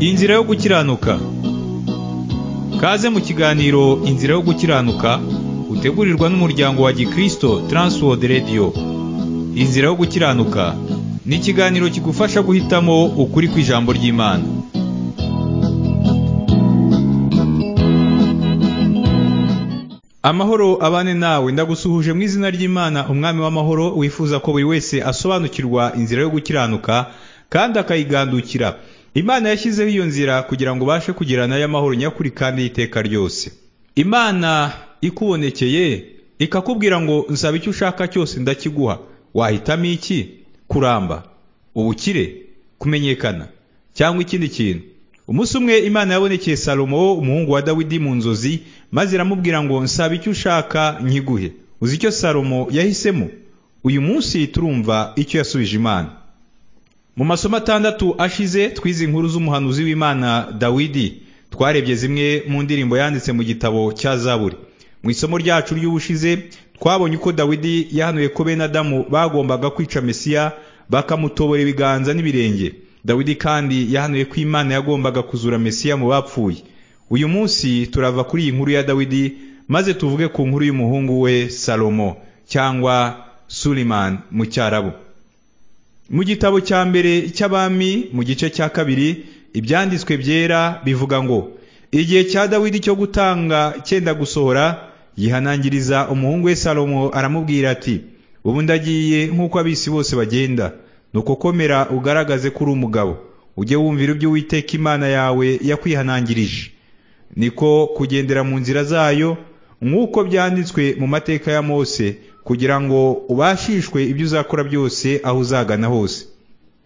Inzira yo gukiranuka Kaze mu kiganiro Inzira yo gukiranuka utegurirwa n'umuryango wa Gikristo Transworld Radio Inzira yo gukiranuka ni ikiganiro kigufasha guhitamo ukuri kw'ijambo ry'Imana Amahoro abane nawe ndagusuhuje mu izina ry'Imana umwami w'amahoro wifuza ko buri wese asobanukirwa inzira yo gukiranuka kandi akayigandukira Imana yashyizeho iyo nzira kugira ngo ubashe kugirana y'amahoro nyakuri kandi y'iteka ryose Imana ikubonekeye ikakubwira ngo nsaba icyo ushaka cyose ndakiguha wahitamo iki kuramba ubukire kumenyekana cyangwa ikindi kintu umunsi umwe imana yabonekeye salomo umuhungu wa dawidi mu nzozi maze iramubwira ngo nsaba icyo ushaka nkiguhe uzi icyo salomo yahisemo uyu munsi turumva icyo yasubije imana mu masomo atandatu ashize twize inkuru z'umuhanuzi w'imana dawidi twarebye zimwe mu ndirimbo yanditse mu gitabo cya zaburi mu isomo ryacu ry'ubushize twabonye uko dawidi yahanuye ko bene adamu bagombaga kwica mesiya bakamutobora ibiganza n'ibirenge dawidi kandi yahanuye ko imana yagombaga kuzura mesiya mu bapfuye uyu munsi turava kuri iyi nkuru ya dawidi maze tuvuge ku nkuru y'umuhungu we salomo cyangwa suliman mu cyarabu mu gitabo cya mbere cy'abami mu gice cya kabiri ibyanditswe byera bivuga ngo igihe cya dawidi cyo gutanga cyenda gusohora yihanangiriza umuhungu we salomo aramubwira ati ubu ndagiye nk'uko abisi bose bagenda nuko komera ugaragaze ko uri umugabo ujye wumvira ibyo uwiteka imana yawe yakwihanangirije niko kugendera mu nzira zayo nk'uko byanditswe mu mateka ya mose kugira ngo ubashishwe ibyo uzakora byose aho uzagana hose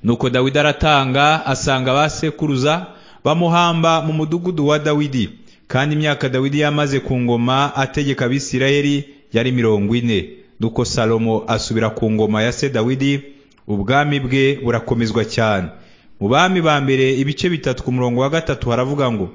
nuko dawidi aratanga asanga ba sekuruza bamuhamba mu mudugudu wa dawidi kandi imyaka dawidi yamaze ku ngoma ategeka abisirayeli yari mirongo ine nuko salomo asubira ku ngoma ya se dawidi ubwami bwe burakomezwa cyane mu bami ba mbere ibice bitatu ku murongo wa gatatu haravuga ngo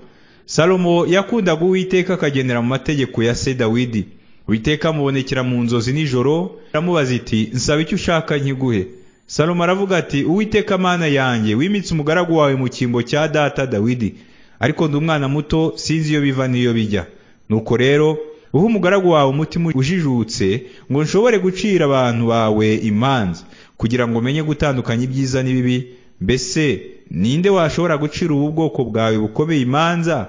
salomo yakundaga uwiteka akagendera mu mategeko ya se dawidi uwiteka amubonekera mu nzozi nijoro aramubaza iti nsaba icyo ushaka nkiguhe salomo aravuga ati uwiteka mana yanjye wimitse umugaragu wawe mu cyimbo cya data dawidi ariko ndi umwana muto sinzi iyo biva n'iyo bijya nuko rero uha umugaragu wawe umutima ujijutse ngo nshobore gucira abantu bawe imanza kugira ngo umenye gutandukanya ibyiza n'ibibi mbese ninde washobora gucira ubu bwoko bwawe bukomeye imanza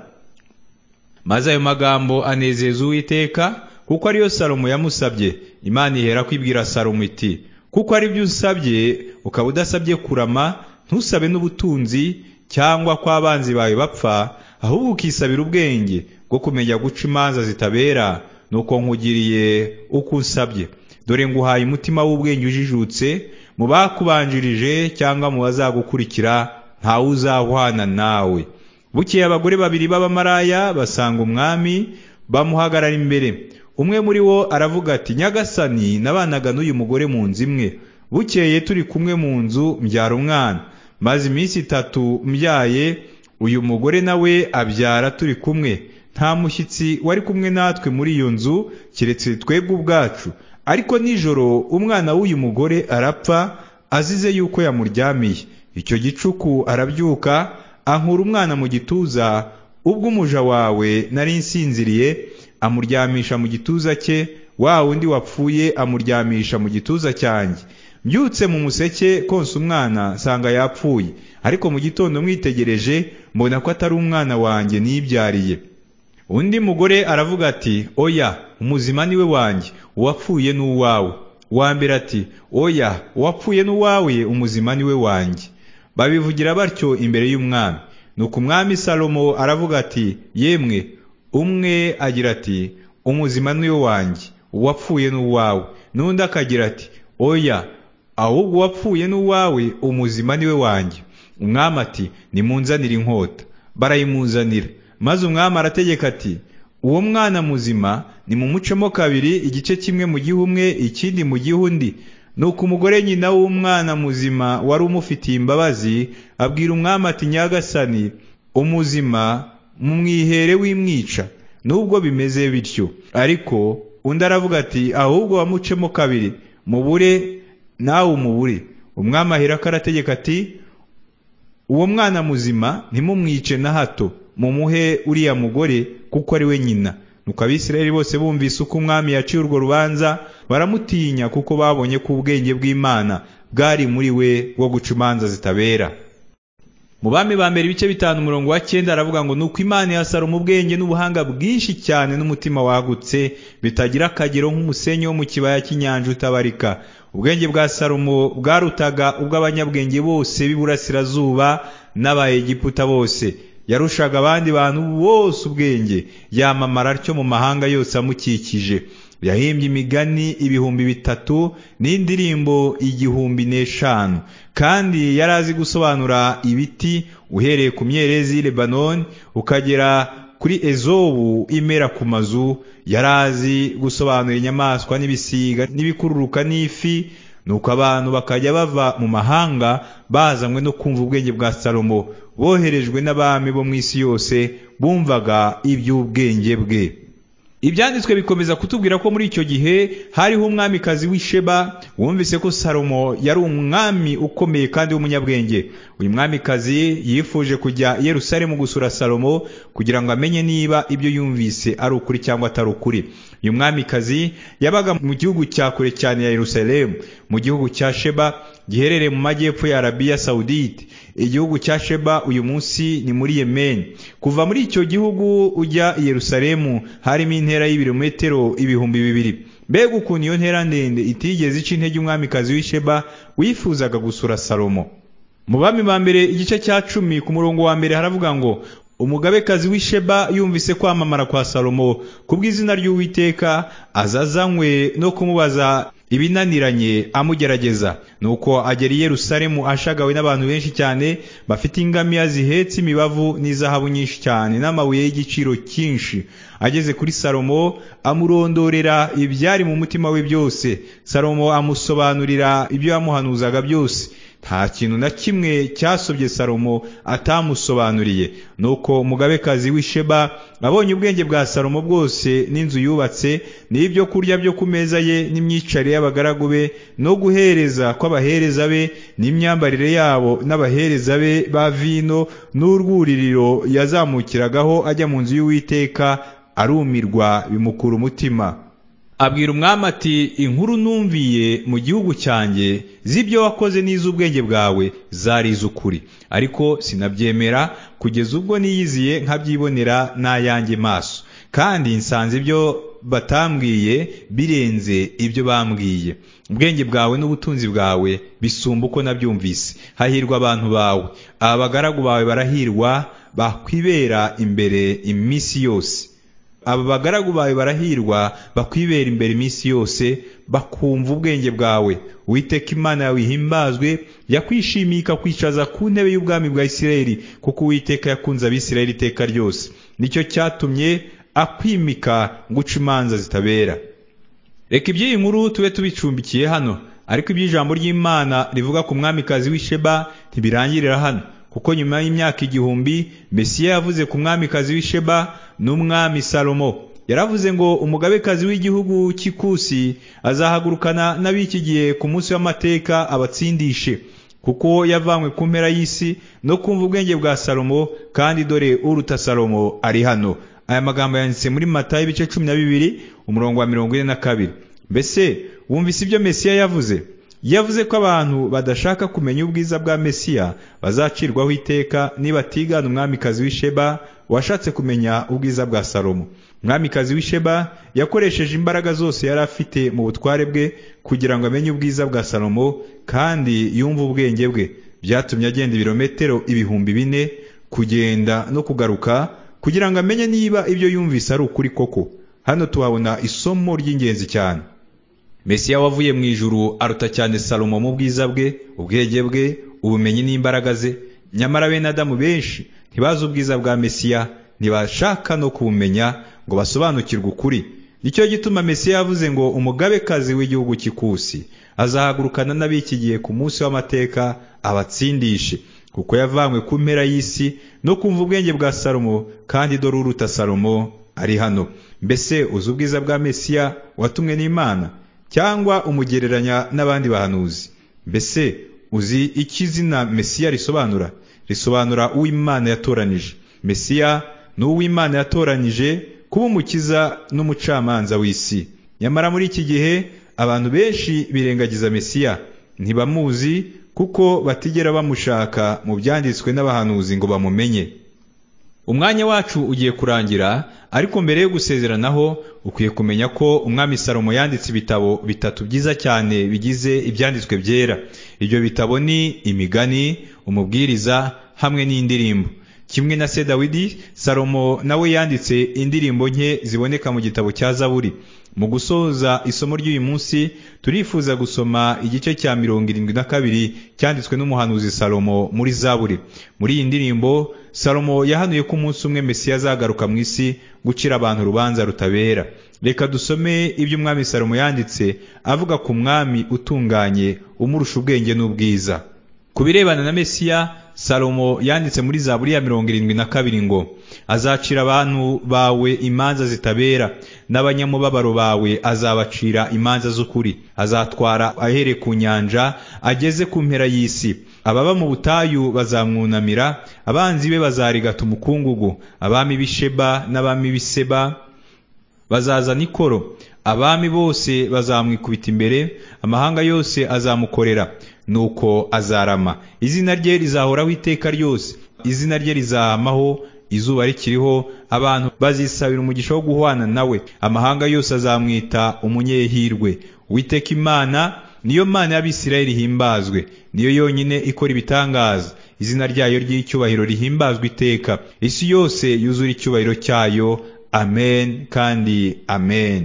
maze ayo magambo anezeza uwiteka kuko ariyo salomo yamusabye imana ihera kwibwira salomo iti kuko ari byo usabye ukaba udasabye kurama ntusabe n'ubutunzi cyangwa ko abanzi bawe bapfa ahubwo ukisabira ubwenge bwo kumenya guca imanza zitabera nuko nkugiriye uko usabye dore nguhaye umutima w'ubwenge ujijutse mu bakubanjirije cyangwa mu bazagukurikira ntawe uzahwana nawe bukeye abagore babiri b'abamaraya basanga umwami bamuhagarara imbere umwe muri bo aravuga ati nyagasani nabanaga n'uyu mugore mu nzu imwe bukeye turi kumwe mu nzu mbyara umwana maze iminsi itatu mbyaye uyu mugore nawe abyara turi kumwe nta mushyitsi wari kumwe natwe muri iyo nzu keretse twebwe ubwacu ariko nijoro umwana w'uyu mugore arapfa azize yuko yamuryamiye icyo gicuku arabyuka ankura umwana mu gituza ubwo umuja wawe nari nsinziriye amuryamisha mu gituza cye wa wundi wapfuye amuryamisha mu gituza cyanjye mbyutse mu museke konsa umwana nsanga yapfuye ariko mu gitondo mwitegereje mbona ko atari umwana wanjye nibyariye undi mugore aravuga ati oya umuzima niwe wanjye uwapfuye ni uwawe uwambere ati oya uwapfuye ni uwawe umuzima niwe wanjye babivugira batyo imbere y'umwami nuko umwami salomo aravuga ati yemwe umwe agira ati umuzima niwe wanjye uwapfuye ni uwawe n'undi akagira ati oya ahubwo uwapfuye ni uwawe umuzima niwe wanjye umwami ati nimunzanire inkota barayimuzanira maze umwami arategeka ati uwo mwana muzima ni mu mucemo kabiri igice kimwe mu gihe umwe ikindi mu gihe undi nuko umugore nyina w'umwana muzima wari umufitiye imbabazi abwira umwami ati nyagasani umuzima mumwihere w'imwica nubwo bimeze bityo ariko undi aravuga ati ahubwo wamucemo kabiri mubure nawe umubure umwami ahera ko arategeka ati uwo mwana muzima ntimumwice na hato mumuhe uriya mugore kuko ari we nyina nuko abisirayeli bose bumvise uko umwami yaciye urwo rubanza baramutinya kuko babonye ko ubwenge bw'imana bwari muri we bwo guca imanza zitabera mu bami ba mbere ibice bitanu umurongo wa cyenda aravuga ngo nuko imana ya salomo ubwenge n'ubuhanga bwinshi cyane n'umutima wagutse bitagira akagero nk'umusenyi wo mu kibaya cy'inyanja utabarika ubwenge bwa salomo bwarutaga ubw'abanyabwenge bose b'iburasirazuba n'abayegiputa bose yarushaga abandi bantu bose ubwenge yamamara atyo mu mahanga yose amukikije yahimbye imigani ibihumbi bitatu n'indirimbo igihumbi n'eshanu kandi yari azi gusobanura ibiti uhereye ku myerezi y'i lebanoni ukagera kuri ezobu imera ku mazu yari azi gusobanura inyamaswa n'ibisiga n'ibikururuka n'ifi nuko abantu bakajya bava mu mahanga bazanywe no kumva ubwenge bwa salomo boherejwe n'abami bo mu isi yose bumvaga iby'ubwenge bwe ibyanditswe bikomeza kutubwira ko muri icyo gihe hariho umwamikazi w'isheba wumvise ko salomo yari umwami ukomeye kandi w'umunyabwenge uyu mwamikazi yifuje kujya i yerusalemu gusura salomo kugira ngo amenye niba ibyo yumvise ari ukuri cyangwa atari ukuri uyu mwamikazi yabaga mu gihugu cya kure cyane ya yerusalemu mu gihugu cya sheba giherereye mu majyepfo ya arabiya sawudite igihugu cya sheba uyu munsi ni muri yemeni kuva muri icyo gihugu ujya i yerusalemu harimo intera y'ibirometero ibihumbi bibiri mbega ukuntu iyo ntera ndende itigeze ica intege umwamikazi w'isheba wifuzaga gusura salomo mu bami ba mbere igice cya cumi ku murongo wa mbere haravuga ngo umugabekazi w'isheba yumvise kwamamara kwa salomo kubw'izina ry'uwiteka azazanywe no kumubaza ibinaniranye amugerageza nuko agera i yerusalemu ashagawe n'abantu benshi cyane bafite ingamiya zihetse imibavu n'izahabu nyinshi cyane n'amabuye y'igiciro cyinshi ageze kuri salomo amurondorera ibyari mu mutima we byose salomo amusobanurira ibyo yamuhanuzaga byose nta kintu na kimwe cyasobye salomo atamusobanuriye nuko umugabekazi w'isheba abonye ubwenge bwa salomo bwose n'inzu yubatse n'ibyo kurya byo ku meza ye n'imyicare y'abagaragu be no guhereza kw'abahereza be n'imyambarire yabo n'abahereza be ba vino n'urwuririro yazamukiragaho ajya mu nzu y'uwiteka arumirwa bimukura umutima abwira umwami ati inkuru numviye mu gihugu cyanjye z'ibyo wakoze n'iz'ubwenge bwawe zari iz'ukuri ariko sinabyemera kugeza ubwo niyiziye nkabyibonera n'ayanjye maso kandi nsanze ibyo batambwiye birenze ibyo bambwiye ubwenge bwawe n'ubutunzi bwawe bisumba uko nabyumvise hahirwa abantu bawe aba bagaragu bawe barahirwa bakwibera imbere iminsi yose aba bagaragu bawe barahirwa bakwibera imbere iminsi yose bakumva ubwenge bwawe witeka imana yawe ihimbazwe yakwishimiye ikakwicaza ku ntebe y'ubwami bwa isirayeli kuko uwiteka yakunze abisirayeli iteka ryose nicyo cyatumye akwimika ngo uce imanza zitabera reka iby'iyi nkuru tube tubicumbikiye hano ariko iby'ijambo ry'imana rivuga ku mwamikazi w'isheba ntibirangirira hano kuko nyuma y'imyaka igihumbi mesiya yavuze ku mwamikazi w'isheba n'umwami salomo yaravuze ngo umugabekazi w'igihugu cy'ikusi azahagurukana n'ab'iki gihe ku munsi w'amateka abatsindishe kuko yavanywe ku mpera y'isi no kumva ubwenge bwa salomo kandi dore uruta salomo ari hano aya magambo yanditse muri matayo ibice cumi na bibiri umurongo wa mirongo ine na kabiri mbese wumvise ibyo mesiya yavuze yavuze ko abantu badashaka kumenya ubwiza bwa mesiya bazacirwaho iteka nibatigana umwamikazi w'isheba washatse kumenya ubwiza bwa salomo umwamikazi w'isheba yakoresheje imbaraga zose yari afite mu butware bwe kugira ngo amenye ubwiza bwa salomo kandi yumve ubwenge bwe byatumye agenda ibirometero ibihumbi bine kugenda no kugaruka kugira ngo amenye niba ibyo yumvise ari ukuri koko hano tuhabona isomo ry'ingenzi cyane mesiya wavuye mu ijuru aruta cyane salomo mu bwiza bwe ubwenge bwe ubumenyi n'imbaraga ze nyamara bene adamu benshi ntibazi ubwiza bwa mesiya ntibashaka no kubumenya ngo basobanukirwe ukuri nicyo gituma mesiya yavuze ngo umugabekazi w'igihugu cy'ikusi azahagurukana n'abiki gihe ku munsi w'amateka abatsindishe kuko yavanywe ku mpera y'isi no kumva ubwenge bwa salomo kandi dore uruta salomo ari hano mbese uzi ubwiza bwa mesiya watumwe n'imana cyangwa umugereranya n'abandi bahanuzi mbese uzi icyo izina mesiya risobanura risobanura uw'Imana yatoranije mesiya ni uw'Imana yatoranije kuba umukiza n'umucamanza w'isi nyamara muri iki gihe abantu benshi birengagiza mesiya ntibamuzi kuko batigera bamushaka mu byanditswe n'abahanuzi ngo bamumenye umwanya wacu ugiye kurangira ariko mbere yo gusezeranaho ukwiye kumenya ko umwami salomo yanditse ibitabo bitatu byiza cyane bigize ibyanditswe byera ibyo bitabo ni imigani umubwiriza hamwe n'indirimbo kimwe na se dawidi salomo nawe yanditse indirimbo nke ziboneka mu gitabo cya zaburi mu gusoza isomo ry'uyu munsi turifuza gusoma igice cya mirongo irindwi na kabiri cyanditswe n'umuhanuzi salomo muri zaburi muri iyi ndirimbo salomo yahanuye ko umunsi umwe mesiya azagaruka mu isi gucira abantu urubanza rutabera reka dusome ibyo umwami salomo yanditse avuga ku mwami utunganye umurusha ubwenge n'ubwiza ku birebana na mesiya salomo yanditse muri zaburi ya mirongo irindwi na kabiri ngo azacira abantu bawe imanza zitabera n'abanyamubabaro bawe azabacira imanza z'ukuri azatwara ahereye ku nyanja ageze ku mpera y'isi ababa mu butayu bazamwunamira abanzi be bazarigata umukungugu abami b'isheba n'abami b'iseba bazazana ikoro abami bose bazamwikubita imbere amahanga yose azamukorera nuko azarama izina rye rizahoraho iteka ryose izina rye rizahamaho izuba rikiriho abantu bazisabira umugisha wo guhwana nawe amahanga yose azamwita umunyehirwe witeka imana niyo mana y'abisirayeli ihimbazwe niyo yonyine ikora ibitangaza izina ryayo ry'icyubahiro rihimbazwa iteka isi yose yuzura icyubahiro cyayo amen kandi amen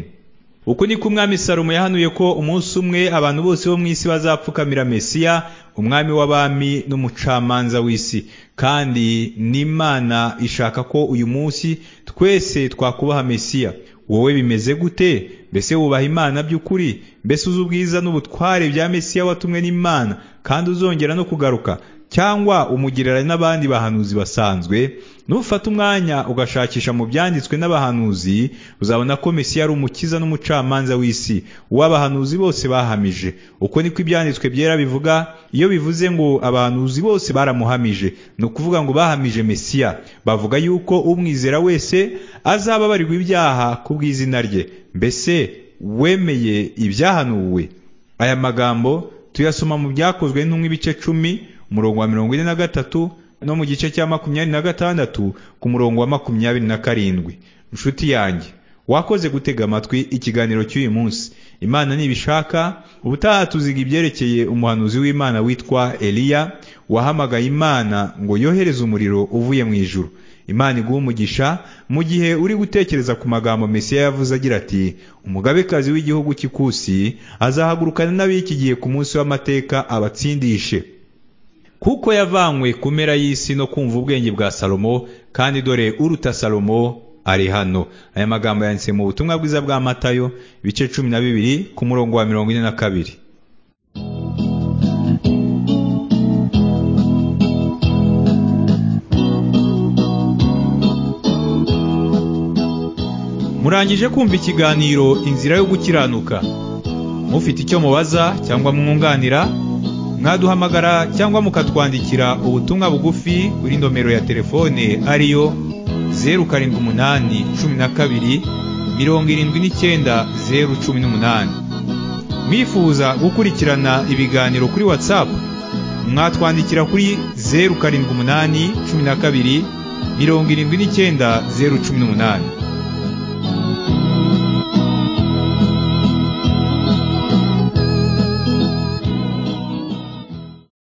uku niko umwami salomo yahanuye ko umunsi umwe abantu bose bo mu isi bazapfukamira mesiya umwami w'abami n'umucamanza w'isi kandi n'imana ishaka ko uyu munsi twese twakubaha mesiya wowe bimeze gute mbese wubaha imana by'ukuri mbese uzi ubwiza n'ubutware bya mesiya watumwe n'imana kandi uzongera no kugaruka cyangwa umugerera n'abandi bahanuzi basanzwe nufata umwanya ugashakisha mu byanditswe n'abahanuzi uzabona ko mesiya ari umukiza n'umucamanza w'isi w'abahanuzi bose bahamije uko niko ibyanditswe byera bivuga iyo bivuze ngo abahanuzi bose baramuhamije ni ukuvuga ngo bahamije mesiya bavuga yuko umwizera wese azababarirwa ibyaha ku bw'izina rye mbese wemeye ibyahanuwe aya magambo tuyasoma mu byakozwe ntumwe ibice cumi umurongo wa mirongo ine na gatatu no mu gice cya makumyabiri na gatandatu ku murongo wa makumyabiri na karindwi inshuti yanjye wakoze gutega amatwi ikiganiro cy'uyu munsi imana ntibishaka ubutaha tuziga ibyerekeye umuhanuzi w'imana witwa eliya wahamagaye imana ngo yohereze umuriro uvuye mu ijuru imana iguha umugisha mu gihe uri gutekereza ku magambo mesiya yavuze agira ati umugabekazi w'igihugu cy'ikusi azahagurukana n'ab'iki gihe ku munsi w'amateka abatsindishe kuko yavanywe ku mpera y'isi no kumva ubwenge bwa salomo kandi dore uruta salomo ari hano aya magambo yanditse mu butumwa bwiza bwa matayo ibice cumi na bibiri ku murongo wa mirongo ine na kabiri murangije kumva ikiganiro inzira yo gukiranuka mufite icyo mubaza cyangwa mwunganira mwaduhamagara cyangwa mukatwandikira ubutumwa bugufi kuri nomero ya telefone ariyo zeru karindwi umunani cumi na kabiri mirongo irindwi n'icyenda zeru cumi n'umunani mwifuza gukurikirana ibiganiro kuri watsapu mwatwandikira kuri zeru karindwi umunani cumi na kabiri mirongo irindwi n'icyenda zeru cumi n'umunani